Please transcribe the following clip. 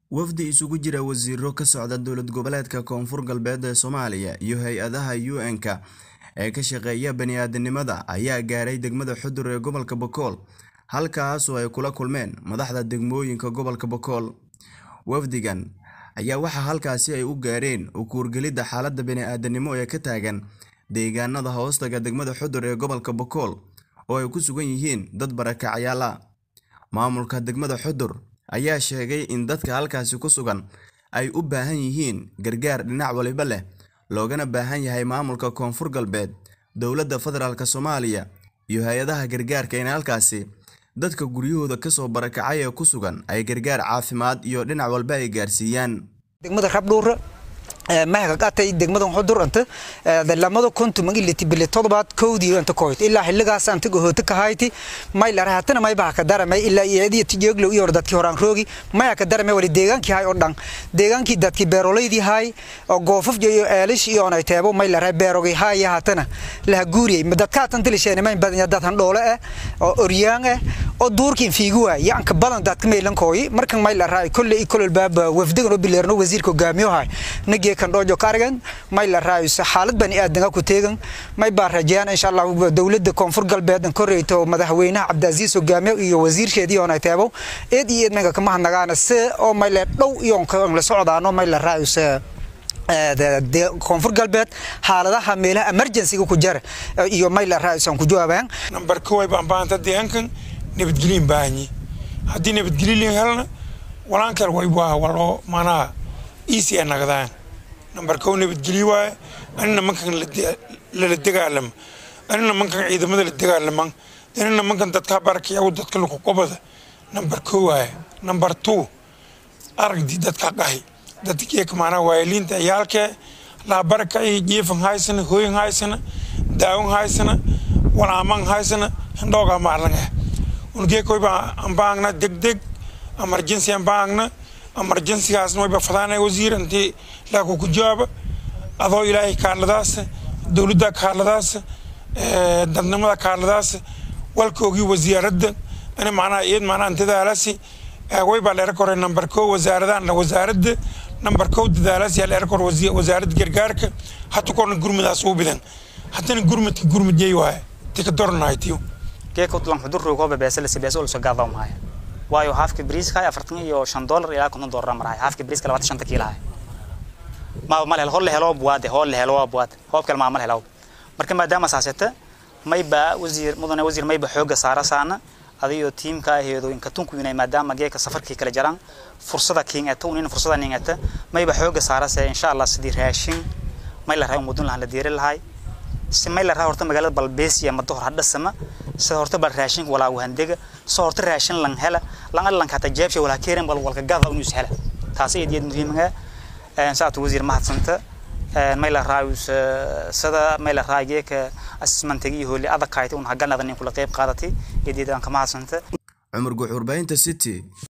wafdi isugu jira wasiiro ka socda dowlad goboleedka koonfur galbeed ee soomaaliya iyo hay-adaha un-ka ee ka shaqeeya bani-aadanimada ayaa gaaray degmada xudur ee gobolka bokool halkaasoo ay kula kulmeen madaxda degmooyinka gobolka bokool wafdigan ayaa waxaa halkaasi ay u gaareen ukuurgelidda xaaladda bani-aadanimo ee ka taagan deegaanada hoostaga degmada xudur ee gobolka bokool oo ay ku sugan yihiin dad barakacyaal ah maamulka degmada xudur ayaa sheegay in dadka halkaasi ku sugan ay u baahan yihiin gargaar dhinac waliba leh loogana baahan yahay maamulka koonfur galbeed dowladda federaalk soomaaliya iyo hay-adaha gargaarka in halkaasi dadka guryahooda kasoo barakacay ee ku sugan ay gargaar caafimaad iyo dhinac walba ay gaarsiiyaan degmada rabdhuura mahagaqatay degmadan xudur anta lamada kontu magiliti bili todobaad kowdii anta koyt ilaa xilligaas anta gohoota kahayti may lara hatana may baha ka daramay ilaa iyadiya tijeeglow iyo dadkii horaan roogi maya ka daramay wali deegaankii hay oo dhan deegaankii dadkii beeroleydii hay oo goofaf iyo eelish iyo onay teebo may lara beerogi hay hatana laha guuriyay dadkaa tan tilisheena may badan dad han dhoole ah oo oryaan ah oo duurkiin fiigu waay yaanka badan dadka meelankooyi markan may lara kolle kolol baaba wafdigan oo bileerno wasiirka hogaamiyo hay nagee kan dhojo karigan may la raayso xaalad bani aadanga ku teegan may baa rajayaan insha allah dowladda koonfur galbeed an koreyto madaxweynaha cabdiaziis hogaamiye iyo wasiirsheedii oonay teebo eed iyo eed menga kama hadnagaana se oo may le dhow iyo la socdaano may la raayso koonfur galbeed xaaladaha meelaha emergencyga ku jara iyo may la raayso ku jawaabaan nambar koway baan baahanta deegaankan nabadgelyin baahanyi haddii nabadgelyin helna walaan kale way waa waloo maanaha easy ay nagdaan nambar kow nabadgelyo waaye anina mankan lala dagaalama anina mankan ciidamada la dagaalaman anina mankan dadka barakiyagu dadka laku qobada nambar kow waaye nambar two aragdi dadka qahi dadkeeka maanaa waayaliinta ciyaalkee laa barakaci jiifan haysana hooyin haysana daawan haysana walaaman haysana hindhoogaa maarlanga ungeekoy baa ambaangna degdeg emergency ambaangna emergencygaasna wayba fadaanay wasiir intii laaku ku jawaaba adoo ilaahay kaaladaas dowladda kaaladaas dadnimada kaaladaas walkoogii wasaaradda in macnaha iyad macnaha intadaalasi waybaa leera kore nambar kow wasaaradahan wasaaradda nambar kow dadaalasi yaa leera kore wasaaradda gargaarka hata korna gurmadaas uu bidan haddana gurmadka gurmadiyay waaye tika dornahaytiyo geekutlan xudurroogooba beesalasi beesa ulso gaadaw mahaya waayo haafka briiska afartan iyo shan dollar ilaa konton dollar marahay haafka briiska labaatan shanta kiilahay ma mal hel hol la helo buwaade hol la helo waa buwaade hoob kale maa mal helaw marka maadaama saaseta mayba wasiir mudane wasiir mayba xooga saara saana adiyo tiimka aheedo in katunku inay maadaama geeka safarkii kala jaraan fursada kiin eta unin fursada nin eta mayba xooga saara se insha allah sidii raashin may la rahay mudun lahan la diiri lahay si may la rahay horta magaalada balbeesiya mado hor hadhasama sida horta bal raashinka walaa wahandega soo horta raashin lan hela lan allan kata jeebsha walaa keeran bal walka gada inuu hela taasi iyad muhiimga ee saatu wasiir mahadsanta may la raayus sida may la raageeka asmantagi hooli adag kaayta un haganada nin kula qayb qaadatay iyad aan ka mahadsanta cumar guux warbaahinta city